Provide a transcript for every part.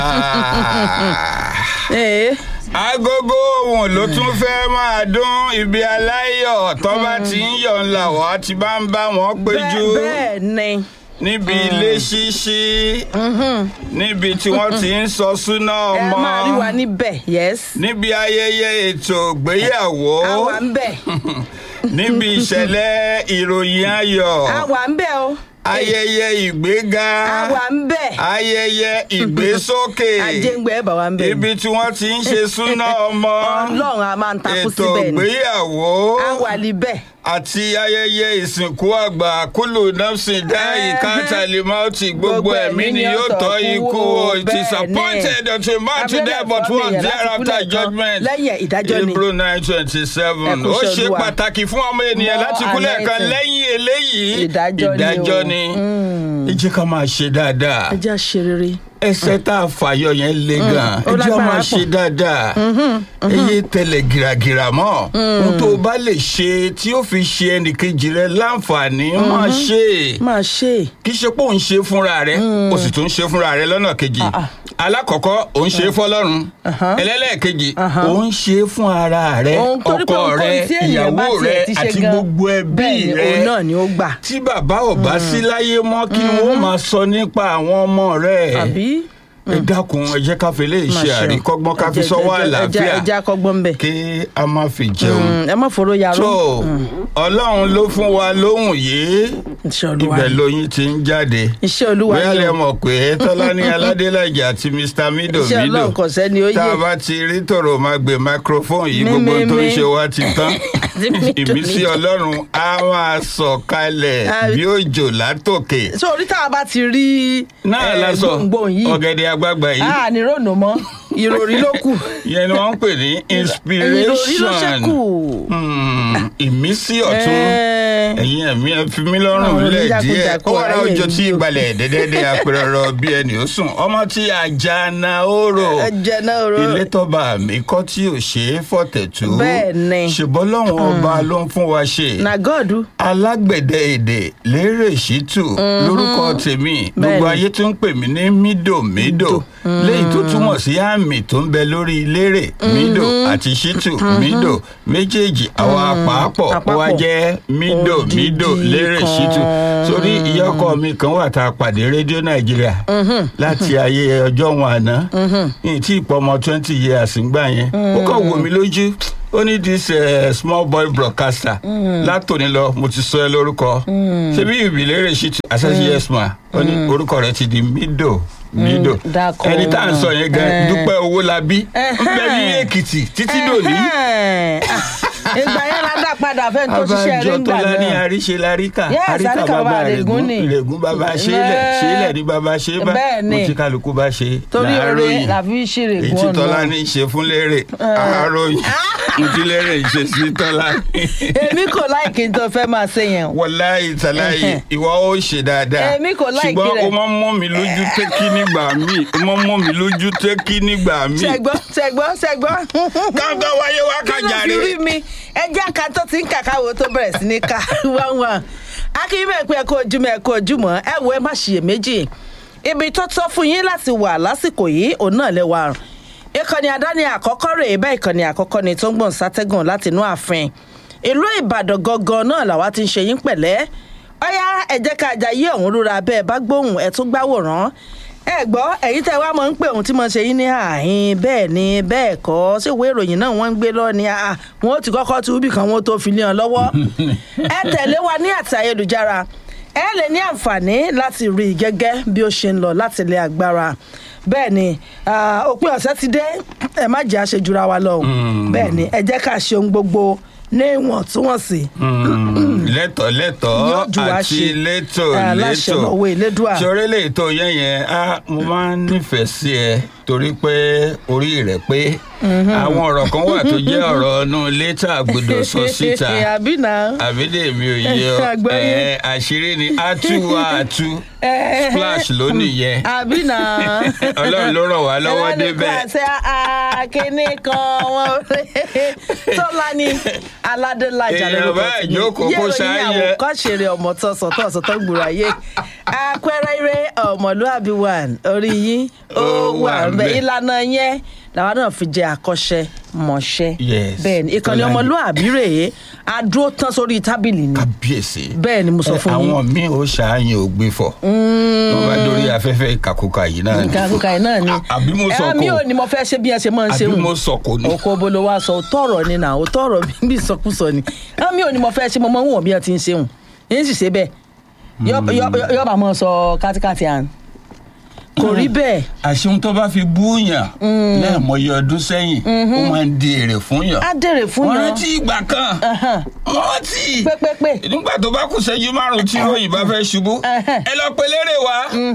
Ee, agogo ohun ló tún fẹ́ máa dún ibi aláyọ̀ tó bá ti ń yọ̀ ńlá wá ti bá ń bá wọn péjú bẹ́ẹ̀ bẹ́ẹ̀ ni. níbi ilé ṣíṣí níbi tí wọ́n ti ń sọ súná ẹ ọmọ máa rí wa níbẹ̀ yes. níbi ayẹyẹ ètò ìgbéyàwó a wà ń bẹ̀ níbi ìṣẹ̀lẹ̀ ìròyìn ayọ̀ a wà ń bẹ̀ o. ayẹyẹ ìgbéga a wà ń bẹ̀. ayẹyẹ ìgbésókè ajéǹgbẹ́ bà wà ń bẹ̀. ibi tí wọ́n ti ń ṣe súná ọmọ ọlọ́run a máa ń takú ètò síbẹ̀ ni. ìgbéyàwó a wà níbẹ̀. àti ayẹyẹ ìsìnkú àgbà kúlù nọ́ọ̀sì dáì Ẹhẹ́. kátàlímọ́tì gbogbo ẹ̀mí ni yóò tọ́ ikú o it is appointed unto man today but one thereafter judgment lẹ́yìn ìdájọ́ ni. hebrew nine twenty seven Ẹ kú ó iṣẹ́ ṣe Olúwa. pàtàkì fún ọmọ ènìyàn Mọ́ láti kúlẹ̀ kan anointing. lẹ́yìn eléyìí Ìdájọ́ ni o. ìdájọ́ ni ẹ jẹ́ ká máa ṣe dáadáa ẹ jẹ́ àṣẹ rere. ẹsẹ̀ tá a fàyọ yẹn le gan ó ẹ jẹ́ lágbára máa pọ̀. ṣe dáadáa eye tẹ̀lẹ̀ gìràgìrà mọ́ ohun tó o bá lè ṣe tí ó fi ṣe ẹnìkejì rẹ láǹfààní máa ṣe máa ṣe é. kì í ṣe pé òun ṣe fúnra rẹ o sì tún ṣe fúnra rẹ lọ́nà kejì Ah, ah. alákọ̀ọ́kọ́ òun ṣe é fọlọ́run Aha. ẹlẹ́lẹ́ẹ̀kejì Aha. òun ṣe é fún ara rẹ ohun torí pé ọkọ ohun rẹ tí ènìyàn bá ìyàwó rẹ tiẹ̀ ti ṣe àti gan gbogbo ẹbí bẹ́ẹ̀ ni rẹ òun náà ni ó gbà. tí bàbá ò bá sí láyé mọ́ kí ni wọ́n máa sọ nípa àwọn ọmọ rẹ̀ àbí. ẹ dákun ẹ jẹ́ ká fi lè ṣe àríkọ́gbọ́n ká fi sọ́wọ́ àlàáfíà ẹ jẹ́ akọ́gbọ́n bẹ̀. kí a má fi jẹun. ẹ má fòró yarọ. tó ọlọ́run ló fún wa lóhùn yìí iṣẹ́ olúwa ibẹ̀ ni. lóyún ti ń jáde iṣẹ́ olúwa bóyá ni lè o. mọ̀ pé tọ́lání aládélájà àti mr mido iṣẹ́ mido ọlọ́run kò sẹ́ni ó tá a yé. bá ti rí tòrò máa gbé microphone yìí Mi, gbogbo mi, tó ń mi. ṣe wá ti tán Àti Mido, ìmísí Mido. ọlọ́run á máa sọ̀ kalẹ̀ Ah, bí òjò látòkè so orí táwa bá ti rí náà eh, lásọ gbòǹgbò yìí ọ̀gẹ̀dẹ̀ àgbagbà yìí a ní rònú mọ́ ìròrí ló kù yẹn ni wọ́n ń pè ní ìròrí ló ṣẹ́kù. inspiration Hmm, ìmísí ọ̀tún Eh, ẹ̀yin ẹ̀mí ẹ fi mí lọ́rùn Àwọn lẹ̀ díẹ̀ oníjàkújàkú ó wàrà ayé òjò tí yìí o. ìgbàlẹ̀ dẹ́dẹ́dẹ́ apẹ̀rọ̀rọ̀ bí ẹni ó sùn ọmọ tí àjànà òrò ẹ jẹ náà ro ilé tọ́ba mi kọ́ tí ò ṣe é fọ̀tẹ̀tù Bẹ́ẹ̀ ni. ṣùgbọ́n lọ́wọ́n ọba ló ń fún wa ṣe na god alágbẹ̀dẹ èdè lérè ṣítù lórúkọ tèmi gbogbo Bẹ́ẹ̀ni. ayé tó ń pè mí ní mídòmídò léyìí tó túmọ̀ sí àmì tó ń bẹ lórí lérè mídò àti ṣítù mídò méjèèjì àwọn àpapọ̀ ó wá Àpapọ̀. jẹ́ mídòmídò Odidi lérè kan. ṣítù sórí ìyá ọkọ mi kan wà tá a pàdé rédíò nàìjíríà láti ayé ọjọ́ wọn àná ní tí ìpọ̀ ọmọ twenty years ń gbà yẹn ó kàn wò mí lójú ó ní this uh, small boy broadcaster látòní lọ mo ti sọ ẹ lórúkọ ṣebí ìbílẹ̀rẹ̀ ṣì ti àṣẹ́sí yes ma ó ní orúkọ rẹ ti di mido mido dákọ̀ ẹni tá à ń sọ yẹn gan Eh. dúpẹ́ owó la bí ń bẹ ní èkìtì títí dòní ìgbà yẹn la dá padà fẹ́ tó ṣiṣẹ́ rí abájọ tó ńgbà lá ní náà àríṣe láríkà Yes, àríkà àríkà bàbá bàbá rẹ̀gún Àrègún ni. rẹ̀gún bàbá ṣẹlẹ̀ Eh. ṣẹlẹ̀ ní bàbá ṣe bá Bẹ́ẹ̀ ni. mo ti kálukú bá ṣe torí oore láàárọ̀yìn la fi ń ṣeré èyí tí gùn tọ́lá ọ̀nà ní í ṣe fún lérè àárọ̀yìn ìdí lérè ń ṣe sí tọ́lá èmi kò láìkí tó fẹ́ máa ṣe yẹn o. wọláyì tàláyì ìwọ ó ṣe dáadáa Èmi kò like ṣùgbọ́n rẹ̀. o máa ń mú mi lójú tẹ́kí nígbà míì o máa ń mú mi lójú tẹ́kí nígbà míì ṣẹgbọ́ ṣẹgbọ́ ṣẹgbọ́. káńtọ́ wáyé wá kí ló fi kájàre rí mi ẹjẹ́ ká tó ti ń kàkáwo tó bẹ̀rẹ̀ sí ní ká wọ́n wọ́n akínyìnbẹ̀ pé ẹ kó ojúmọ́ ẹ kó ojúmọ́ ẹ wo ẹ má ṣiyèméjì ibi tó tọ́ fún yín láti wà lásìkò yìí òun náà lè wà ìkànnì àdáni àkọ́kọ́ rèé bẹ́ẹ̀ ìkànnì àkọ́kọ́ ni tó ń gbọ̀n sátẹ́gùn láti inú ààfin ìlú ìbàdàn gangan náà làwa ti ń ṣe yín pẹ̀lẹ́ ọ̀yá ẹ jẹ́ ká jayé ọ̀hún rúra bẹ́ẹ̀ bá gbóhùn ẹ̀ tún gbáwòrán ẹ gbọ́ ẹ̀yin tẹ́ wá mọ̀ ń pè ohun tí mo ṣe yín ní àhín bẹ́ẹ̀ ni bẹ́ẹ̀ kọ́ sí ìwé ìròyìn náà wọ́n ń gbé lọ ni àà wọn ó ti kọ́kọ́ tu ibì kan wọn ó tó fi lé wọn lọ́wọ́ ẹ tẹ̀lé wa ní àti ayélujára ẹ lè ní àǹfààní láti rí i gẹ́gẹ́ bí ó ṣe ń lọ láti ilé agbára bẹ́ẹ̀ ni ah, òpin ọ̀sẹ̀ ti dé ẹ má jẹ́ àṣejura wa lọ o. bẹ́ẹ̀ ni ẹ jẹ́ ká ṣe ohun gbogbo ní ìwọ̀ntúnwọ̀nsì lẹ́tọ̀ lẹ́tọ̀ Yóò jù wá àti ṣe. létò Ah, láṣẹ létò lọ́wọ́ Elédùà. ṣoré lè tó yẹn yẹn á mo máa ń nífẹ̀ẹ́ sí ẹ torí pé orí rẹ̀ pé àwọn ọ̀rọ̀ kan wà tó jẹ́ ọ̀rọ̀ ọ̀nù létà gbọdọ̀ sọ síta àbí náà. àbídèmí ò yẹ ọ Àgbọ́yé. ẹ, àṣírí ni átú wa àtú splash lónìí yẹn àbí náà. ọlọ́run ló ràn wá lọ́wọ́ Ẹlẹ́ni débẹ̀. kan ṣe àkíní kan wọn tọ́lá ní aládélájà Èèyàn bá ìjókòó kó ṣááyẹ. yẹ̀rọ kọ́ ṣeré ọmọ tọ́sọ̀ tọ́sọ̀ tó gbùrọ̀ ayé àpẹẹrẹ eré ọmọlúàbí wà orí yín ó Ó wà wà ń bẹ ńbẹ̀. ìlànà yẹn làwọn náà fi jẹ àkọ́ṣẹ́ mọ̀ṣẹ́ Yes, bẹ́ẹ̀ ni ìkànnì Tọ́lá ní. ọmọlúàbí rèé adúró tán sórí tábìlì ni kábíyèsí. bẹ́ẹ̀ ni mo sọ Ẹ, fún yín àwọn míì ó ṣàáyàn ò gbé fọ wọn bá dórí afẹ́fẹ́ ìkàkùkà yìí náà ni. nǹkan akókò yìí náà ni àbí mo sọ ẹ mi kò ò ní mo fẹ́ ṣe bí ẹ ṣe máa ń ṣe àbí wù mo sọ kò ní. oko bolo wa sọ òótọ́ ọ̀rọ̀ ni náà òótọ́ ọ̀rọ̀ bí ìsọkúsọ ni ẹ mi ò ní mo fẹ́ ṣe mo máa ń wọ̀n bí ẹ ti ń ṣe wù yín sì ṣe bẹ́ẹ̀ Yọ- yọ- yọba máa sọ kátikáti à ń kò rí bẹ́ẹ̀ àṣehun tó bá fi búùyàn lẹ́ẹ̀mọye ọdún sẹ́yìn ó máa ń di èrè fún yàn. á dèrè fún wọ́n yàn rántí ìgbà kan wọ́n rántí pépépé nígbà tó bá kù ṣẹ́jú márùn-ún tí ròyìn bá fẹ́ ṣubú Ẹhẹ́n. ẹ lọ pe lérè wá.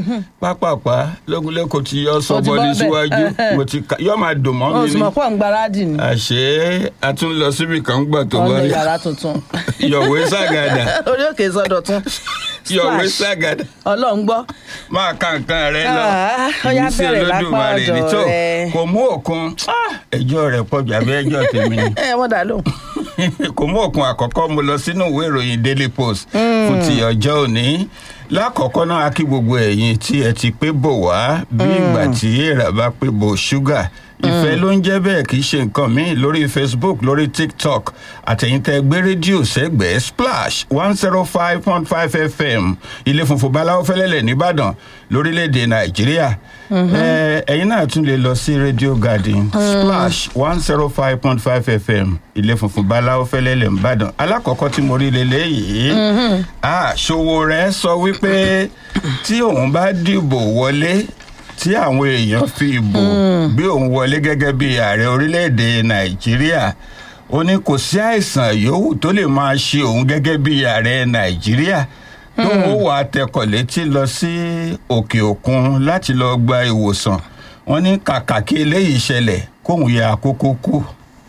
pápápá lógúnlẹ́kọ̀ọ́ tí yọ sọ Ó ti bọ́ọ̀lì bọ́ bẹ́ẹ̀. síwájú Ẹhẹ́n. mo ti ka yọ máa dùn mọ́ wọn ò mi sì ni. mọ̀ pọ̀ ń gbaradì ni àṣé a tún lọ síbi kan gbà tó wọn bá lọ rí yàrá tuntun yọ̀wé ságàdà orí òkè sọdọ̀tún yọ̀wé Splash. ságàdà ọlọ́run gbọ́ máa ka nǹkan rẹ lọ Ah, ó yá Ìmísí bẹ̀rẹ̀ lápá Olódùmarè ọ̀dọ̀ ní tó rẹ. kò mú òkun ah, ẹjọ́ rẹ̀ pọ̀jù àbí ẹjọ́ tèmi ni ẹ wọ́n dà lóhùn kò mú òkun àkọ́kọ́ mo lọ sínú ìwé ìròyìn daily post fún ti ọjọ́ òní lákọ̀ọ́kọ́ náà a kí gbogbo ẹ̀yin tí ẹ ti pé bò wá bí ìgbà tí èèrà bá pé bò ṣúgà ìfẹ́ ló ń jẹ́ bẹ́ẹ̀ kì í ṣe nǹkan míì lórí facebook lórí tiktok àtẹ̀yìntẹ́ gbé rédíò sẹ́gbẹ̀ẹ́ splash one zero five point five fm ilé funfun báláwo fẹ́lẹ́lẹ̀ nìbàdàn lórílẹ̀‐èdè nàìjíríà Ẹ, ẹ̀yin náà tún lè lọ sí radio garden splash one zero five point five fm ilé funfun báláwo fẹ́lẹ́lẹ̀ nìbàdàn alákọ̀ọ́kọ́ tí mo rí lélẹ́yìí ah ṣòwò rẹ̀ sọ wípé tí òun bá dìbò wọlé tí àwọn èèyàn fi ìbò bí òun wọlé gẹ́gẹ́ bí ààrẹ orílẹ̀-èdè nàìjíríà ó ní kò sí àìsàn yòówù tó lè máa ṣe òun gẹ́gẹ́ bí ààrẹ nàìjíríà tóun ó wà á tẹkọ̀ létí lọ sí òkè òkun láti lọ gba ìwòsàn wọn ní kàkà kí eléyìí ṣẹlẹ̀ kóun yẹ àkókò kú.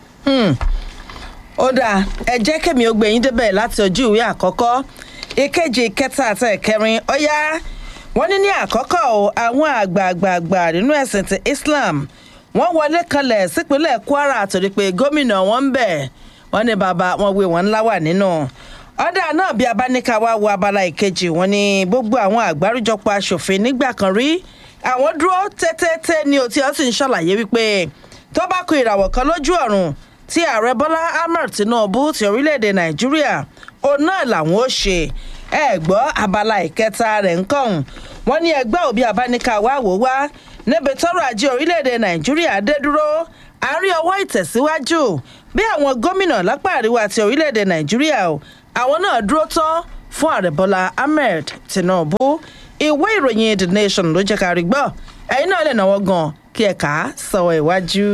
ó dáa ẹ jẹ́ kẹ́mi ó gbẹ̀yìn débẹ̀ láti ojú ìwé àkọ́kọ́ ìkejì ìkẹta àti ìkẹrin ó yá wọ́n ní ní àkọ́kọ́ o àwọn àgbààgbààgbà nínú ẹ̀sìn ti islam wọ́n wọlé kanlẹ̀ sípínlẹ̀ kwara torí pé gómìnà wọn ń bẹ̀ wọ́n ní bàbá wọn wé wọn ńlá wà nínú ọ̀dà náà bí abáníkà wá wo abala ìkejì wọn ní gbogbo àwọn àgbáríjọpọ̀ aṣòfin nígbà kan rí àwọn dúró tẹ́tẹ́tẹ́ ní òtí ọ́ sì ń ṣàlàyé wípé tó bá kó ìràwọ̀ kan lójú ọ̀run tí ààrẹ bọ́lá ahmed tinubu ti orílẹ̀-èdè nàìjíríà òun náà làwọn ó ṣe ẹ gbọ́ abala ìkẹta rẹ̀ ń kàn wọ́n ní ẹgbẹ́ òbí abáníkà wá wò wá níbi tọ́rọ̀ ajé orílẹ̀-èdè nàìjíríà dé dúró àárín ọwọ́ ìtẹ̀síwájú bí àwọn gómìnà lápá àríwá ti orílẹ̀-èdè nàìjíríà o àwọn náà dúró tán fún ààrẹ bọ́lá ahmed tinubu ìwé ìròyìn the nation ló jẹ́ ká rí gbọ́ ẹ̀yin náà lè náwó gan kí ẹ kà á sọ̀wọ́ ìwájú.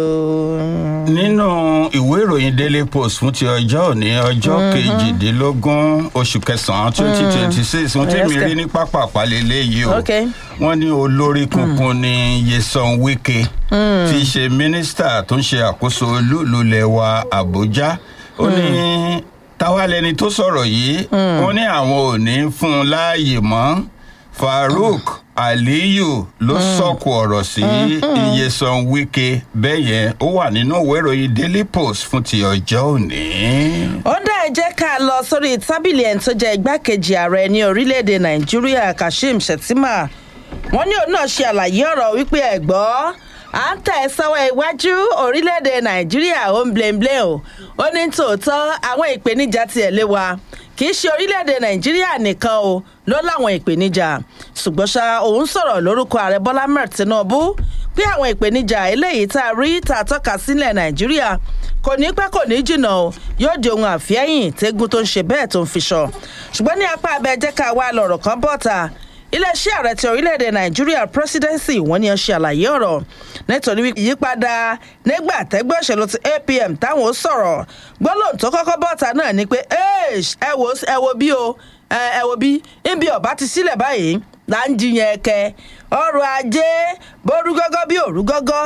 nínú ìwé ìròyìn daily post fún ti ọjọ́ òní ọjọ́ kejìdínlógún oṣù kẹsàn-án twenty twenty six wọ́n tẹ̀mí Yes, rí ní pápá àpálẹ́lẹ́ yìí o Okay. wọ́n ní olórí kunkun ní yeson wike tí í ṣe mínísítà tó ń ṣe àkóso olúùlú lẹ́wà àbújá ó ní táwa lẹni tó sọ̀rọ̀ yìí wọ́n ní àwọn ò ní fún un láàyè mọ́ farouk aliyu ló sọ̀kò ọ̀rọ̀ sí iyesan wike bẹ́ẹ̀ yẹn ó wà nínú ìwé ìròyìn daily post fún ti ọjọ́ òní. ó dá ẹ jẹ́ ká lọ sórí tábìlì ẹni tó jẹ́ igbákejì ààrẹ ní orílẹ̀-èdè nàìjíríà kashim shettima wọ́n ní òun náà ṣe àlàyé ọ̀rọ̀ wípé ẹ̀gbọ́ à ń tẹ̀ sọ́wọ́ iwájú orílẹ̀-èdè nàìjíríà ó ń blemblem o ó ní tòótọ́ àwọn ìpèníjà tiẹ̀ lé wa kì í ṣe orílẹ̀-èdè nàìjíríà nìkan o ló láwọn ìpèníjà ṣùgbọ́n ṣá òun sọ̀rọ̀ lórúkọ ààrẹ bọ́lá mẹ́rin tinubu pé àwọn ìpèníjà eléyìí tá a rí tá a tọ́ka sílẹ̀ nàìjíríà kò ní pẹ́ kò ní jìnnà o yóò di ohun àfihàn tẹ́gun tó ń ṣe bẹ́ẹ̀ tó ń fi sọ ṣùgbọ́n ní apá abẹ́ jẹ́ ká wá lọ̀rọ̀ kan bọ́ta iléeṣẹ́ ààrẹ ti orílẹ̀-èdè nàìjíríà presidency wọ́n ní ẹ ṣe àlàyé ọ̀rọ̀ nítorí wípé ìyípadà nígbà tẹ́gbẹ́ òṣèlú ti apm táwọn ó sọ̀rọ̀ gbólóhùn tó kọ́kọ́ bọ́ta náà ni pé ẹ wo ẹ wo bí o ẹ wo bí níbi ọ̀bá ti sílẹ̀ báyìí là ń jiyàn ẹ̀kẹ́ ọrọ̀ ajé bórú gọ́gọ́ bí òrú gọ́gọ́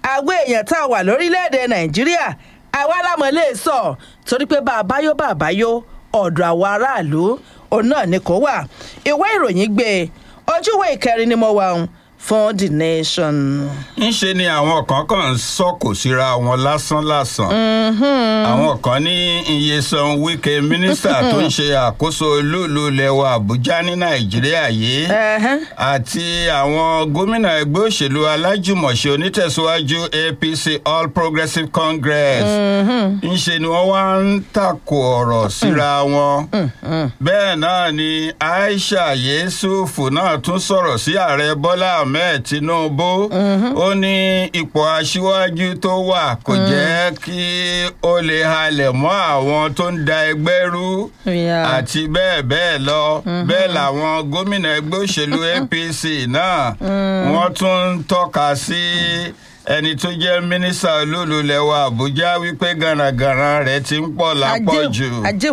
àwọn èèyàn tá a wà lórílẹ̀‐èdè nàìjíríà àwa lámọ̀ lè sọ torí pé bá a bá yó bá a bá yó ọ̀dọ̀ àwọn aráàlú òun náà ni kò wà ìwé ìròyìn gbé ojúwé ìkẹrin ni mo wà ń fún the nation. ńṣe ni àwọn kan kàn ń sọ̀kò síra wọn lásánlàsàn àwọn kan ní iyesan wike mínísítà tó ń ṣe àkóso olúùlú lẹwa àbújá ní nàìjíríà yìí Ẹ̀hẹ́n. àti àwọn gómìnà ẹgbẹ́ òṣèlú alájùmọ̀ṣe onítẹ̀síwájú apc all progressives congress ńṣe ni wọ́n wá ń takò ọ̀rọ̀ síra wọn bẹ́ẹ̀ náà ni aisha yesufu náà tún sọ̀rọ̀ sí ààrẹ bọ́lá ahmed tinubu ó ní ipò aṣíwájú tó wà kò jẹ́ kí ó lè halẹ̀ mọ́ àwọn tó ń da ẹgbẹ́ rú Yeah. àti bẹ́ẹ̀ bẹ́ẹ̀ lọ bẹ́ẹ̀ làwọn gómìnà ẹgbẹ́ òṣèlú apc náà wọ́n tún ń tọ́ka sí ẹni tó jẹ́ mínísítà olúlulẹ̀wà àbújá wípé gànàgànà rẹ̀ ti ń pọ̀ lápọ̀jù àjò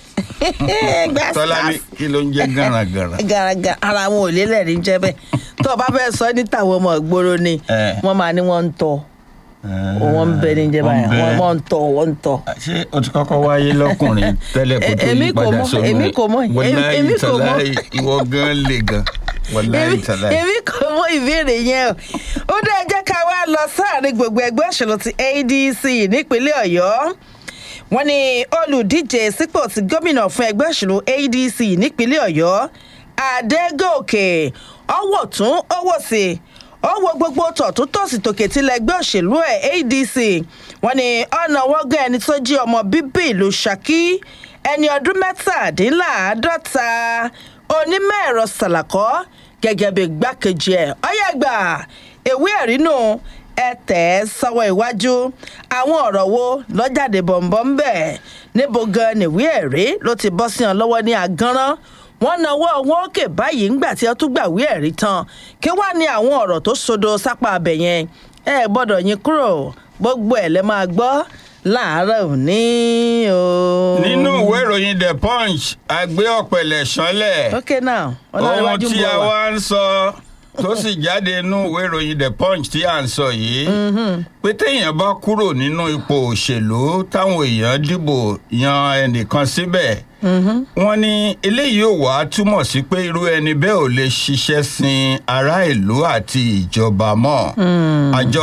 tọ́lá ní kí ló ń jẹ́ gànàgànà. gàràgà ara wọn ò lélẹ̀ ní jẹ́ bẹ́ẹ̀ tó o bá fẹ́ sọ ní tàwọn ọmọ ìgboro ni Eh. wọ́n máa ní wọ́n ń tọ́ wọ́n ń bẹ ní jẹ́ báyìí Wọ́n ń bẹ. wọ́n ń tọ́ wọ́n ń tọ́. ṣé o ti kọ́kọ́ wáyé lọ́kùnrin tẹ́lẹ̀ kó tó Èmi yí kò padà mọ̀, sómi èmi kò mọ̀, wàláyé èmi kò mọ̀. tàláyé ìwọ gan le gan wàláyé èmi tàláyé. èmi kò mọ ìbéèrè yẹn o ó dé jẹ́ ká wá lọ sáàrin gbogbo ẹgbẹ́ òṣèlú ti adc nípínlẹ̀ ọ̀yọ́ wọ́n ní olùdíje sípò ti gómìnà fún ẹgbẹ́ òṣèlú adc nípínlẹ̀ ọ̀yọ́ adégòkè ọwọ́ tún ọwọ́ sí ó wo gbogbo tọ̀tún tòsì tòkè tilẹ̀ ẹgbẹ́ òṣèlú ẹ̀ adc wọ́n ní ọ̀nà wọ́gán ẹni tó jí ọmọ bíbí ìlú ṣakí ẹni ọdún mẹ́tàdínláàádọ́ta onímọ̀ ẹ̀rọ sàlàkọ́ gẹ́gẹ́ bí gbákejì ẹ̀ ọ̀yẹ́gbà ìwé ẹ̀rí nù ẹ tẹ̀ ẹ́ sọ́wọ́ iwájú àwọn ọ̀rọ̀ wo lọ́jáde bọ̀m̀bọ̀ ń bẹ̀ níbo gan nìwé ẹ̀rí ló ti bọ́ sí ọ lọ́wọ́ ní agánrán wọ́n nawọ́ wọn òkè báyìí ńgbà tí ẹ tún gbàwé ẹ̀rí tán kí wàá ní àwọn ọ̀rọ̀ tó sodo sápá abẹ yẹn ẹ gbọ́dọ̀ yín kúrò gbogbo ẹ̀ lẹ́ máa gbọ́ láàárọ̀ òní o. nínú ìwé ìròyìn the punch àgbé ọ̀pẹ̀lẹ̀ sánlẹ̀ ok now ohun ọlọ́run tí a wá ń sọ tó sì jáde nínú ìwé ìròyìn the punch tí à ń sọ yìí pé téèyàn bá kúrò nínú ipò òṣèlú táwọn èèyàn dìbò yan ẹnìkan síbẹ̀ wọ́n ní eléyìí ò wá túmọ̀ sí pé irú ẹni bẹ́ẹ̀ ò lè ṣiṣẹ́ sin ará ìlú àti ìjọba mọ́ àjọ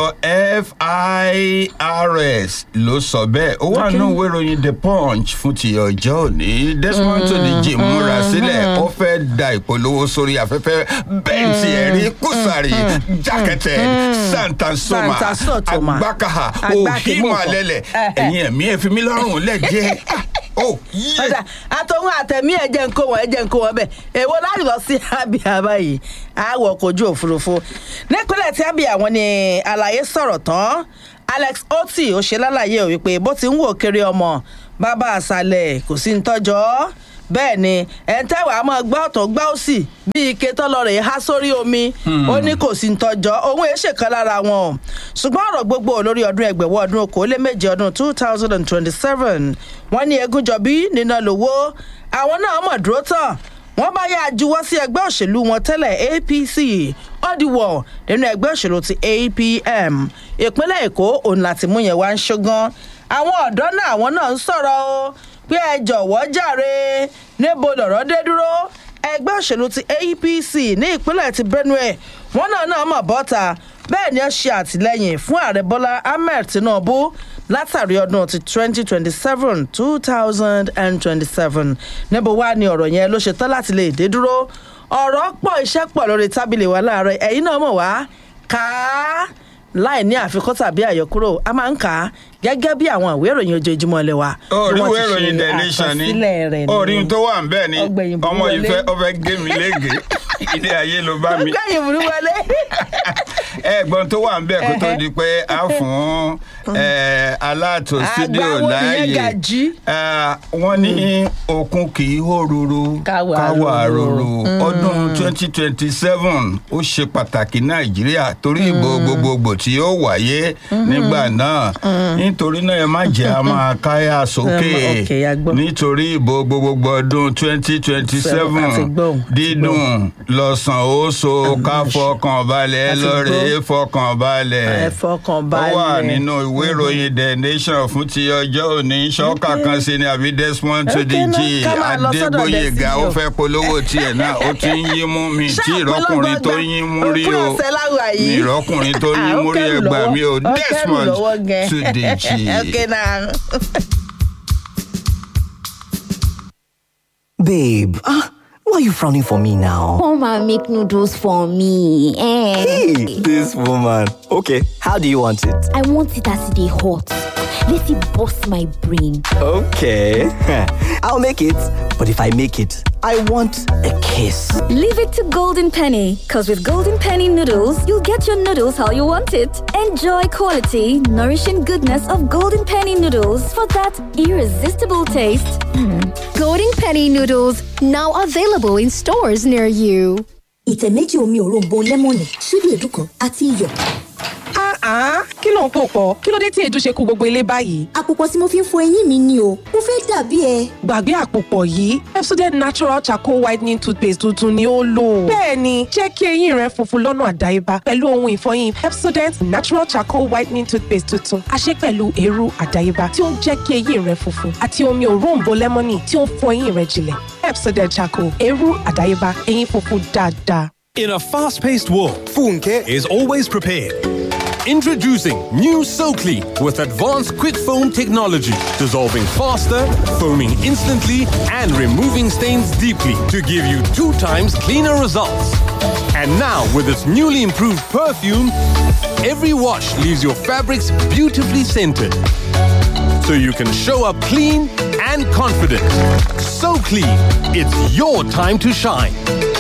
firs ló sọ bẹ́ẹ̀ ó wà nínú ìwé ìròyìn the punch fún ti ọjọ́ òní desmond tó di jim múra sílẹ̀ ó fẹ́ da ìpolówó sórí afẹ́fẹ́ bẹ́ǹtì ẹ̀rí kùsàrì jákẹ́tẹ̀ santa soma Santa Sotoma. agbákaha Agbákimọ̀kọ. òhìmọ̀lẹ́lẹ̀ ẹ̀yin ẹ̀mí ẹ̀fí mi lọ́rùn lẹ́jẹ́ ó yẹ. ọ̀dà àtọ̀hún àtẹ̀mí ẹ̀jẹ̀ ń kó wọn ẹ̀jẹ̀ ń kó wọn bẹ́ẹ̀ èwo láti lọ sí abia báyìí àwọ̀ kojú òfurufú nípínlẹ̀ tí abia wọn ni àlàyé sọ̀rọ̀ tán alex oti ó ṣe lálàyé ò wípé bó ti ń wò kiri ọmọ bàbá àṣàlẹ̀ kò sí ń tọ́jọ́ bẹ́ẹ̀ ni ẹ̀ ń tẹ́wàá máa gbá ọ̀tọ̀ gbá òsì bí ike tọ́lọ́rẹ̀ há sórí omi ó ní kò sí ń tọ́jọ́ òun èé ṣèkan lára wọn o ṣùgbọ́n ọ̀rọ̀ gbogbo lórí ọdún ẹgbẹ̀wọ́ ọdún okòóléméje ọdún two thousand and twenty-seven wọ́n ní egúnjọbí níná lówó àwọn náà mọ̀ dúró tán wọ́n bá yá juwọ́ sí ẹgbẹ́ òṣèlú wọn tẹ́lẹ̀ apc ọ̀dìwọ̀ nínú ẹgbẹ́ òṣèlú ti apm ìpínlẹ̀ èkó òun láti mú yẹn wá ń ṣógán àwọn ọ̀dọ́ náà àwọn náà ń sọ̀rọ̀ o pé ẹ jọ̀wọ́ jàre níbo lọ̀rọ̀ dé dúró ẹgbẹ́ òṣèlú ti apc ní ìpínlẹ̀ ti benue wọn náà náà mọ̀ bọ́ta bẹ́ẹ̀ ni ó ṣe àtìlẹ́yìn fún ààrẹ bọ́lá ahmed tinubu látàrí ọdún ti twenty twenty seven two thousand and twenty seven níbo wá ni ọ̀rọ̀ yẹn ló ṣe tán láti lè dé dúró ọ̀rọ̀ pọ̀ iṣẹ́ pọ̀ lórí tábìlì wa láàárọ̀ ẹ̀yin náà mọ̀ wá ká láì ní àfikún tàbí àyọkúrò a máa ń kà á gẹ́gẹ́ bí àwọn ìwé ìròyìn ojoojúmọ́ ilé wa. bí orí wọ́n ìwé ti ṣe ìròyìn the nation ni àkọsílẹ̀ rẹ̀ ni. orí tó wà ń bẹ́ẹ̀ ni Ọgbẹ̀yìn burú ọmọ wọlé. ìfẹ́ ọfẹ́ gé mi léègé ilé ayé ló bá mi ọgbẹ́yìn burú wọlé. ẹ̀gbọ́n tó wà ń bẹ̀ kó tó di pé a fún ẹ, aláàtò studio Àgbáwo nìyẹn láàyè Gàjí. ẹ, wọ́n ní okun kì í hó ruru Káwa ruru. ruru ọdún twenty twenty seven ó ṣe pàtàkì nàìjíríà torí ìbò gbogbogbò tí ó wáyé nígbà náà nítorí náà ẹ má jẹ́ a máa káyà sókè ok, a gbọ́. nítorí ìbò gbogbogbò ọdún twenty twenty Àti seven gbọ́, àti dídùn lọ́sàn ó so ká fọkàn balẹ̀ Àti lọ́rẹ̀ẹ́ gbọ́. fọkàn balẹ̀ Ẹ fọkàn ó wà balẹ̀. nínú ìwé ìròyìn the nation fún ti ọjọ́ òní ṣọ́ọ̀kà kan sí ni àbí desmond Ok, tudeji náà, ká máa lọ sọ́dọ̀ adégbòyèga ó Destiny o. fẹ́ polówó tiẹ̀ náà ó ti ń yín mú mi tí ìrọ́kùnrin tó yín mú rí òpin o ọ̀sẹ̀ láwà mi yìí. ìrọ́kùnrin tó yín Ah, ó mú rí kẹ́rù ẹgbà lọ́wọ́. mi ò Ó kẹ́rù desmond lọ́wọ́ gan. tudeji. ok náà. Babe, ah, why are you frowning for me now? Come and make noodles for me. Eh. Hey, this woman. Okay, how do you want it? I want it as they hot. Let it bust my brain. Okay, I'll make it. But if I make it, I want a kiss. Leave it to Golden Penny, because with Golden Penny noodles, you'll get your noodles how you want it. Enjoy quality, nourishing goodness of Golden Penny noodles for that irresistible taste. Golden Penny noodles now available in stores near you. ìtẹ̀ méjì omi òróǹbó lẹ́mọ̀nì ṣíbí èédú kan àti iyọ̀. Ah, kí ló ń pò pọ̀? Kí ló dé tí èédú ṣe kú gbogbo ilé báyìí? àpòpọ̀ tí mo fi ń fọ eyín mi ni o mo fẹ́ dàbí ẹ. Gbàgbé àpòpọ̀ yìí, Pepsodent Natural Charcoal Whitening Toothpaste tuntun ni ó lò. Bẹ́ẹ̀ni, jẹ́ kí eyín rẹ funfun lọ́nà àdáyébá pẹ̀lú ohun ìfọyín Pepsodent Natural Charcoal Whitening Toothpaste tuntun. A ṣe pẹ̀lú eérú àdáyébá tí ó ń jẹ́ kí eyín rẹ funfun àti omi òróǹbó lẹ́mọ́nì tí ó ń fọ eyín rẹ jinlẹ̀. Pepsodent Charcoal, eérú àdáyébá, eyín funfun dáadáa. In a fast paced world, Funke is always prepared. Introducing new SoClean with advanced quick foam technology, dissolving faster, foaming instantly, and removing stains deeply to give you two times cleaner results. And now, with its newly improved perfume, every wash leaves your fabrics beautifully scented. So you can show up clean and confident. So clean, it's your time to shine.